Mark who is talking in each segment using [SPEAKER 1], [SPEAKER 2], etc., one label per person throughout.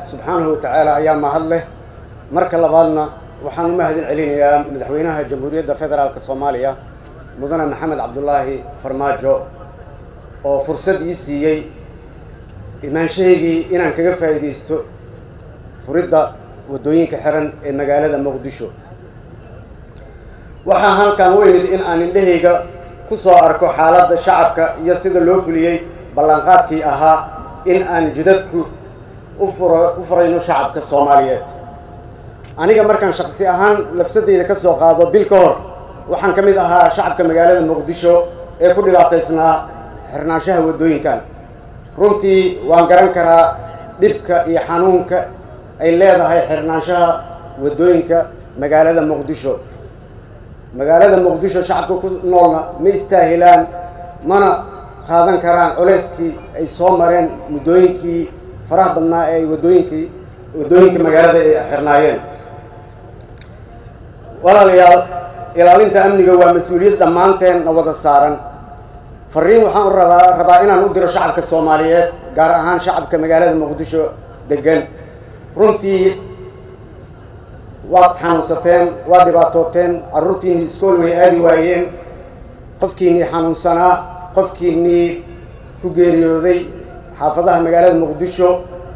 [SPEAKER 1] subxaanahu watacaala ayaa mahad leh marka labaadna waxaan u mahadin celinayaa madaxweynaha jamhuuriyadda federaalk soomaaliya mudane maxamed cabdulaahi farmaajo oo fursad ii siiyey imaanshahaygii inaan kaga faa'iidaysto furidda waddooyinka xiran ee magaalada muqdisho waxaa halkan u imid in aan indhahayga ku soo arko xaaladda shacabka iyo sida loo fuliyey ballanqaadkii ahaa in aan jidadku u furo u furayno shacabka soomaaliyeed aniga markaan shaqsi ahaan lafsadeyda ka soo qaado bil ka hor waxaan ka mid ahaa shacabka magaalada muqdisho ee ku dhibaataysnaa xirnaanshaha waddooyinkan runtii waan garan karaa dhibka iyo xanuunka ay leedahay xirnaanshaha waddooyinka magaalada muqdisho magaalada muqdisho shacabka ku noolna ma istaahilaan mana qaadan karaan culeyskii ay soo mareen muddooyinkii faraha badnaa ee ay waddooyinkii waddooyinka magaalada ay xirnaayeen walaalayaal ilaalinta amniga waa mas-uuliyad dhammaanteen na wada saaran fariin waxaan u rabaa rabaa inaan u diro shacabka soomaaliyeed gaar ahaan shacabka magaalada muqdisho degan runtii waad xanuunsateen waad dhibaatooteen carruurtiinnii iskool way aadi waayeen qofkiinnii xanuunsanaa qofkiinnii ku geeriyooday xaafadaha magaalada muqdisho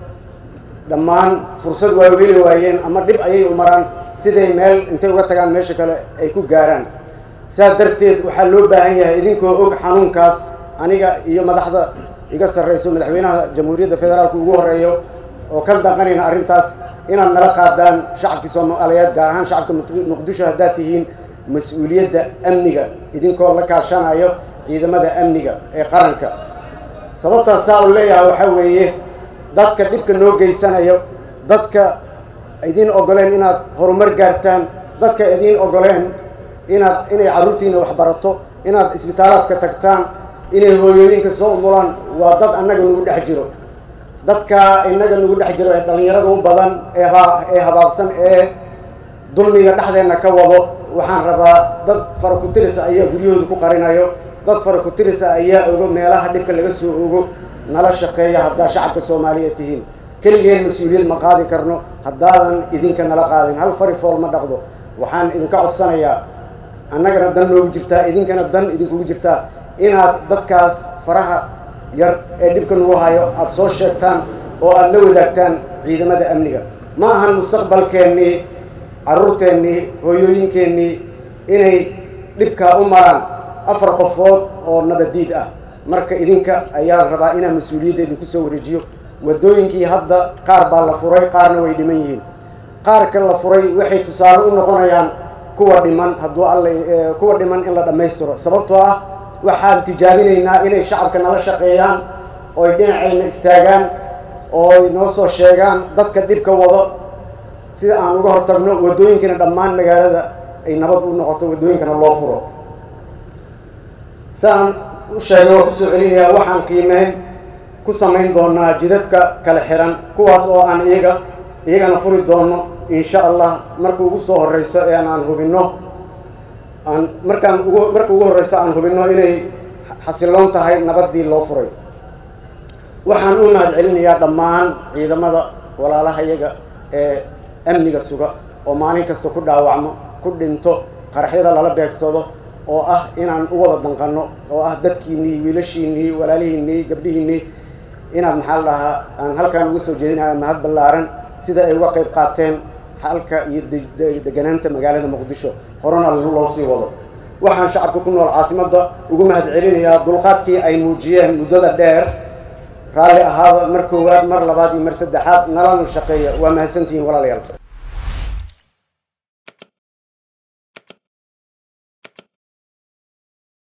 [SPEAKER 1] dhammaan fursad waa heli waayeen ama dhib ayay u maraan siday meel intay uga tagaan meesha kale ay ku gaaraan saas darteed waxaa loo baahan yahay idinkoo og xanuunkaas aniga iyo madaxda iga sarreyso madaxweynaha jamhuuriyadda federaalka ugu horreeyo oo ka daqanayna arrintaas inaad nala qaadaan shacabkii soomaaliyeed gaar ahaan shacabka muqdisho haddaad tihiin mas-uuliyadda amniga idinkoo la kaashanayo ciidamada amniga ee qaranka sababtaas saa u leeyahay waxaa weeye dadka dhibka noo geysanayo dadka idiin ogoleen inaad horumar gaartaan dadka idiin ogoleen inaad inay carruurtiina waxbarato inaad isbitaalaadka tagtaan inay hooyooyinka soo umulaan waa dad annaga nagu dhex jiro dadka innaga nagu dhex jiro ee dhallinyarada u badan ee ee habaabsan ee dulmiga dhexdeenna ka wado waxaan rabaa dad fara ku-tirisa ayaa guryahooda ku qarinayo dad fara ku-tirisa ayaa ogo meelaha dhibka laga soo ogo nala shaqeeya haddaa shacabka soomaaliyeed tihiin keligeen mas-uuliyad ma qaadi karno haddaadan idinka nala qaadin hal fari fool ma dhaqdo waxaan idinka codsanayaa annagana dan noogu jirtaa idinkana dan idinkugu jirtaa inaad dadkaas faraha yar ee dhibka nagu hayo aada soo sheegtaan oo aada la wadaagtaan ciidamada amniga ma ahan mustaqbalkeennii carruurteennii hooyooyinkeennii inay dhibkaa u maraan afar qofood oo nabadiid ah marka idinka ayaa rabaa inaan mas-uuliyadda idinku soo wareejiyo waddooyinkii hadda qaar baa la furay qaarna way dhiman yihiin qaarka la furay waxay tusaale u noqonayaan kuwa dhiman hadduu alla kuwa dhiman in la dhammaystiro sababtoo ah waxaan tijaabinaynaa inay shacabka nala shaqeeyaan ooy dhinacayna istaagaan ooy noo soo sheegaan dadka dhibka wado sida aan uga hortagno waddooyinkana dhammaan magaalada ay nabad u noqoto waddooyinkana loo furo siaan u sheegay waa kusoo celinayaa waxaan qiimeyn ku samayn doonaa jidadka kala xiran kuwaas oo aan iyaga iyagana furi doono insha allah marka ugu soo horreyso ee aan hubinno aan markaan ugu marka ugu horreyso aan hubinno inay xasiloon tahay nabaddii loo furay waxaan u mahad celinayaa dhammaan ciidamada walaalaha iyaga ee amniga suga oo maalin kasta ku dhaawacmo ku dhinto qaraxyada lala beegsado oo ah inaan u wada danqanno oo ah dadkiinnii wiilashiinnii walaalihiinnii gabdhihiinnii inaad maxaa la dhahaa aan halkaan uga soo jeedinaya mahad ballaaran sida ay uga qayb qaateen xalka iyo deganaanta magaalada muqdisho horena loo sii wado waxaan shacabka ku nool caasimadda ugu mahad celinayaa dulqaadkii ay muujiyeen muddada dheer raalli ahaada mar koowaad mar labaad iyo mar saddexaad nalana shaqeeya waa mahadsantihiin walaalayaal